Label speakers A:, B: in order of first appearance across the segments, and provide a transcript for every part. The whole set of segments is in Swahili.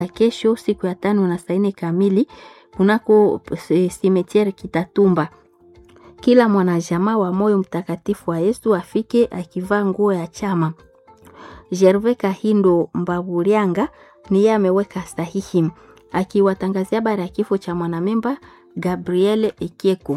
A: na kesho siku ya tano na saa nne kamili kunako simetiere Kitatumba. Kila mwanajamaa wa moyo mtakatifu wa Yesu afike akivaa nguo ya chama. Gervais Kahindo Mbabulianga niye ameweka sahihi akiwatangazia habari ya kifo cha mwanamemba Gabriel Ekieko.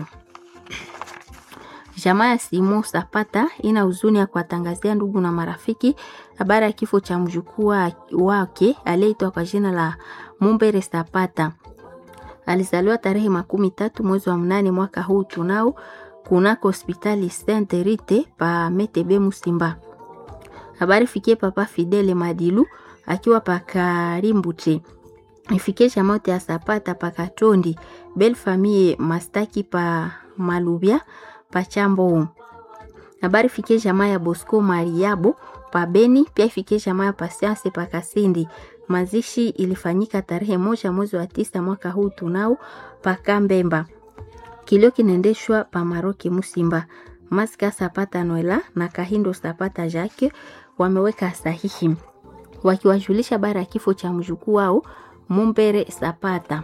A: Jamaa ya Simon Sapata ina huzuni ya kuwatangazia ndugu na marafiki habari ya kifo cha mjukuu wake aliyeitwa kwa jina la Mumbere Sapata. Alizaliwa tarehe makumi tatu mwezi wa mnane mwaka huu tunao kunako hospitali Saint Rite pa Metebe Musimba. Habari fikie papa Fidele Madilu akiwa pa Karimbute. Ifikie chamote ya Sapata pa Katondi, Belle Famille Mastaki pa Malubia pa Chambo. Habari fikie jamaa ya Bosco Mariabo pa Beni, pia ifikie jamaa ya Patience pa Kasindi. Mazishi ilifanyika tarehe moja mwezi wa tisa mwaka huu tunao pa Kambemba. Kilio kinaendeshwa pa Maroki Musimba. Maska Sapata Noela na Kahindo Sapata Jacques wameweka sahihi wakiwajulisha bara ya kifo cha mjukuu wao Mumbere Sapata.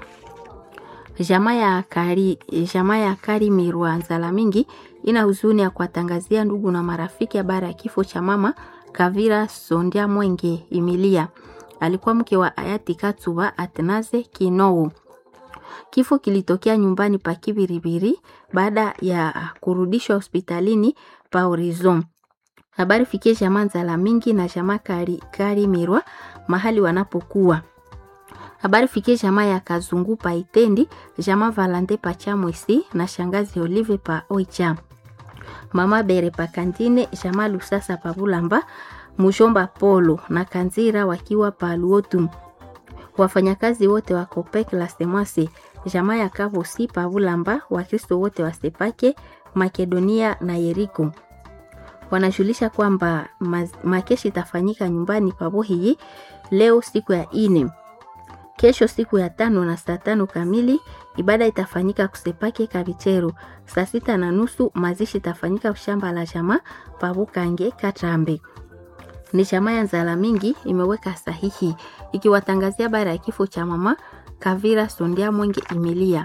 A: Jamaa ya Kari, jamaa ya Kari Mirwa Nzala mingi ina huzuni ya kuwatangazia ndugu na marafiki habari ya kifo cha mama Kavira Sondia Mwenge Emilia. Alikuwa mke wa hayati Katsuba Atnaze Kinou. Kifo kilitokea nyumbani pa Kibiribiri baada ya kurudishwa hospitalini pa Horizon. Habari fikie jamaa Nzala mingi na jamaa Kari, Kari Mirwa mahali wanapokuwa. Habari fikie jamaa ya Kazungu pa Itendi, jamaa Valande pa Chamwisi na shangazi Olive pa Oicha. Mama Bere pa Kantine, jamaa Lusasa pa Bulamba, Mujomba Polo na Kanzira wakiwa pa Luotu. Wafanyakazi wote wa Kopek la Semase, jamaa ya Kavosi pa Bulamba, Wakristo wote wa Sepake, Makedonia na Yeriko wanajulisha kwamba makeshi itafanyika nyumbani pa Bohiyi leo siku ya ine. Kesho siku ya tano na saa tano kamili ibada itafanyika kusepake Kabichero. Saa sita na nusu mazishi itafanyika shamba la jamaa Pabukange Katrambe. Ni jamaa ya Nzala mingi imeweka sahihi ikiwatangazia habari ya kifo cha mama Kavira Sondia Mwenge Emilia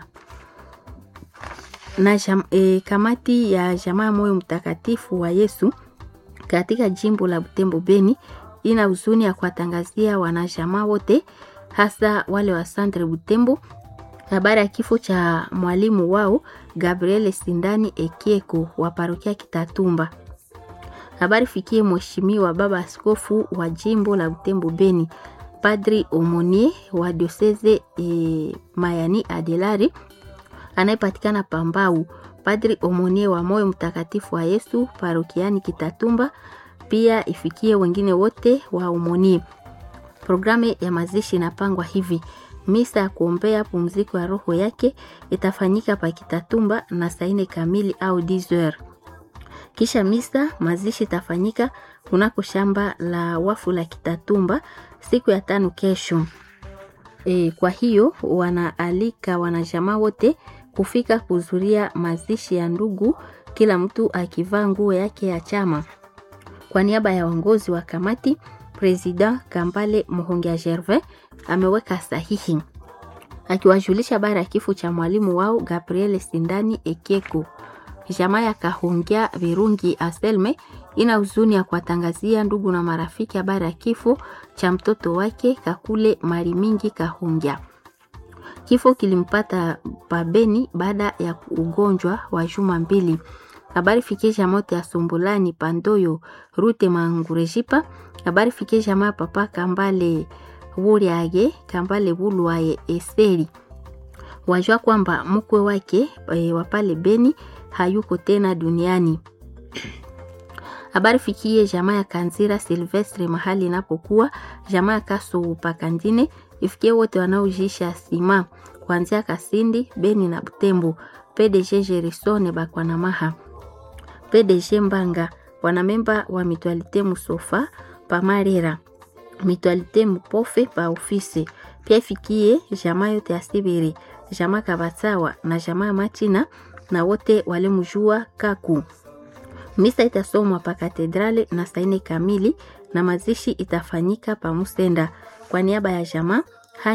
A: na jam, e, kamati ya jamaa moyo mtakatifu wa Yesu katika jimbo la Butembo Beni ina huzuni ya kuwatangazia wanajamaa wote hasa wale wa Sandre Butembo habari ya kifo cha mwalimu wao Gabriel Sindani Ekieko wa parokia Kitatumba. Habari fikie mheshimiwa baba askofu wa jimbo la Butembo Beni, Padri Omonie wa dioseze e, Mayani Adelari anayepatikana Pambau, Padri Omonie wa moyo mtakatifu wa Yesu parokiani Kitatumba. Pia ifikie wengine wote wa Omonie. Programu ya mazishi inapangwa hivi: misa ya kuombea pumziko ya roho yake itafanyika pa Kitatumba na saa nne kamili au 10h. Kisha misa mazishi itafanyika kunako shamba la wafu la Kitatumba siku ya tano kesho. E, kwa hiyo wanaalika wanajamaa wote kufika kuhudhuria mazishi ya ndugu, kila mtu akivaa nguo yake ya chama. Kwa niaba ya uongozi wa kamati President Kambale Muhongia Gervais ameweka sahihi akiwajulisha habari ya kifo cha mwalimu wao Gabriel Sindani Ekeko. Jamaa ya Kahongia Virungi Aselme ina huzuni ya kuwatangazia ndugu na marafiki habari ya kifo cha mtoto wake Kakule Mari Mingi Kahongia. Kifo kilimpata pabeni baada ya ugonjwa wa juma mbili. Habari fikie jamaa ya Sumbulani Pandoyo Rute Mangurejipa. Habari fikie jamaa papa Kambale Wuliage Kambale Bulwaye Eseri. Wajua kwamba mkwe wake e, wa pale Beni hayuko tena duniani. Habari fikie jamaa ya Kanzira Silvestre mahali inapokuwa jamaa ya Kaso Pakandine, ifikie wote wanaojisha sima kuanzia Kasindi, Beni na Butembo. PDG Jerisone Bakwanamaha, PDG Mbanga, wanamemba wa Mutualite Musofa Pamarera, Mutualite Mupofe pa ofisi. Pia ifikie jamaa yote ya Sibiri, jamaa Kabatsawa na jamaa Machina na wote walimjua Kaku. Misa itasomwa pa katedrale na saa nne kamili na mazishi itafanyika pa Musenda. Kwa niaba ya jamaa